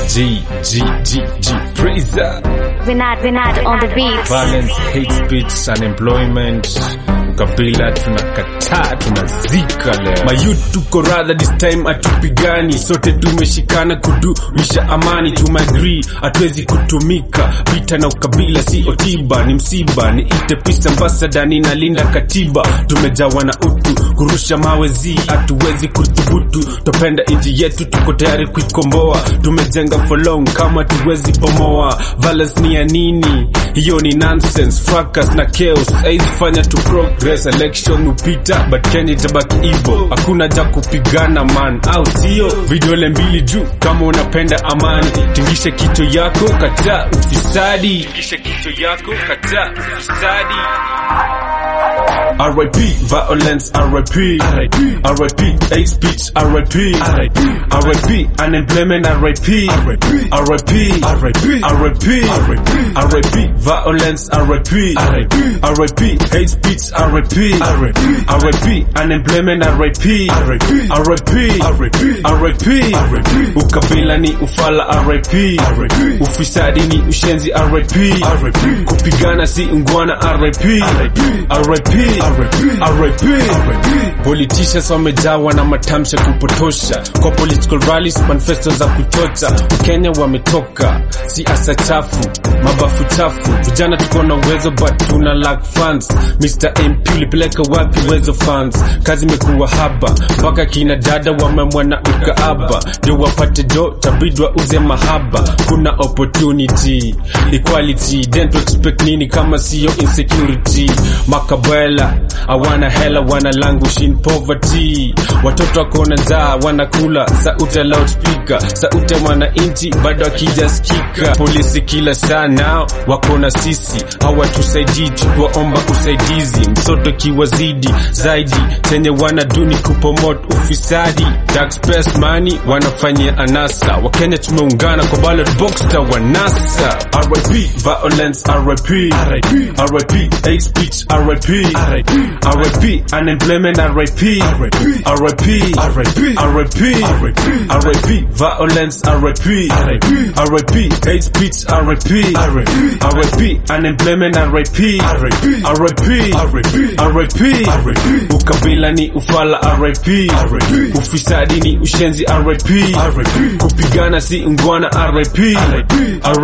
G, G, G, G, Praiser. Vinad, Vinad on the beat. Violence, hate speech, unemployment. Ukabila tunakataa, tunazika leo. Mayut tuko radha this time atupigani, sote tumeshikana kudumisha amani. Tumeagree hatuwezi kutumika, vita na ukabila si otiba, ni msiba. Ni ite peace ambassador, ninalinda katiba. Tumejawa na utu, kurusha mawe zi, hatuwezi kuthubutu. Tupenda nchi yetu, tuko tayari kuikomboa. Tumejenga for long, kama tuwezi bomoa. Violence ni ya nini? Hiyo ni nonsense, fracas na chaos. Haizi fanya tu progress, election upita, but Kenya itabaki hivyo. Hakuna ja kupigana man, au sio? Vidole mbili juu kama unapenda amani. Tingishe kichwa yako, kataa ufisadi. Tingishe kichwa yako, kataa ufisadi. RIP, violence, RIP, RIP, RIP, hate speech, RIP, RIP, RIP, unemployment, RIP, RIP, RIP, RIP, RIP, RIP, violence, RIP, RIP, RIP, hate speech, RIP, RIP, RIP, unemployment, RIP, RIP, RIP, RIP, RIP, ukabila ni ufala, RIP, RIP, ufisadi ni ushenzi, RIP, RIP, kupigana si ungwana, RIP, RIP, RIP, RIP. Politicians wamejawa na matamshi ya kupotosha kwa political rallies, manifesto za kuchocha. Kenya wametoka siasa chafu, mabafu chafu. Vijana tuko na uwezo but tuna lack funds. Mr MP ulipeleka wapi uwezo funds? Kazi imekuwa haba, mpaka kina dada wamemwa na ukaaba, ndio wapate do tabidwa uze mahaba. Kuna opportunity, equality, don't expect nini kama siyo insecurity. Makabela hawana hela wana languish in poverty watoto wakona njaa wanakula sauti ya loudspeaker sauti ya mwananchi bado akijaskika polisi kila saa nao wakona sisi hawatusaidii tukiwaomba usaidizi msoto kiwazidi zaidi chenye wanaduni kupomot ufisadi taxpayers money wanafanyia anasa wakenya tumeungana kwa ballot box ta wanasa RIP violence RIP RIP RIP hate speech RIP RIP RIP, unemployment, RIP, RIP, RIP, RIP, RIP, RIP, violence, RIP, RIP, RIP, hate speech, RIP, RIP, RIP, unemployment, RIP, RIP, RIP, RIP, RIP, ukabila ni ufala, RIP, RIP, ufisadi ni ushenzi, RIP, RIP, kupigana si ungwana, RIP, RIP,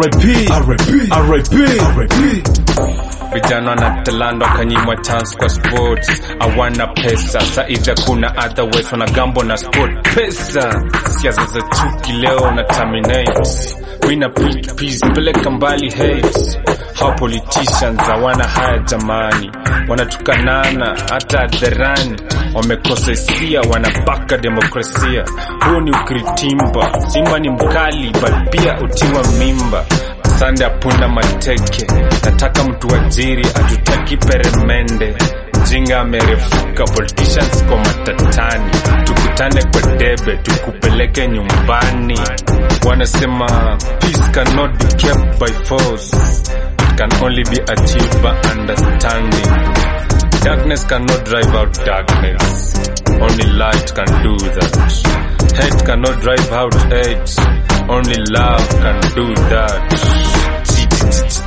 RIP, RIP, RIP. Vijana na talanta wakanyimwa chance kwa sports, hawana pesa. Saizi hakuna otherwise, wanagambo na sport. Pesa siasa za chuki leo na terminate wina pick peace, peleka mbali hate. Hao politicians hawana haya jamani, wanatukanana hata hadharani, wamekosa hisia, wanabaka demokrasia. Huu ni ukiritimba, simba ni mkali but pia utiwa mimba sande apunda mateke, nataka mtu ajiri, hatutaki peremende. Mjinga amerefuka, politicians kwa matatani, tukutane kwa debe, tukupeleke nyumbani. Wanasema peace cannot be kept by force, it can only be achieved by understanding. Darkness cannot drive out darkness, only light can do that. Hate cannot drive out hate, only love can do that.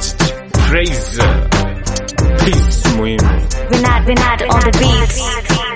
Praise, peace muhimu. Vinad, Vinad on the beat.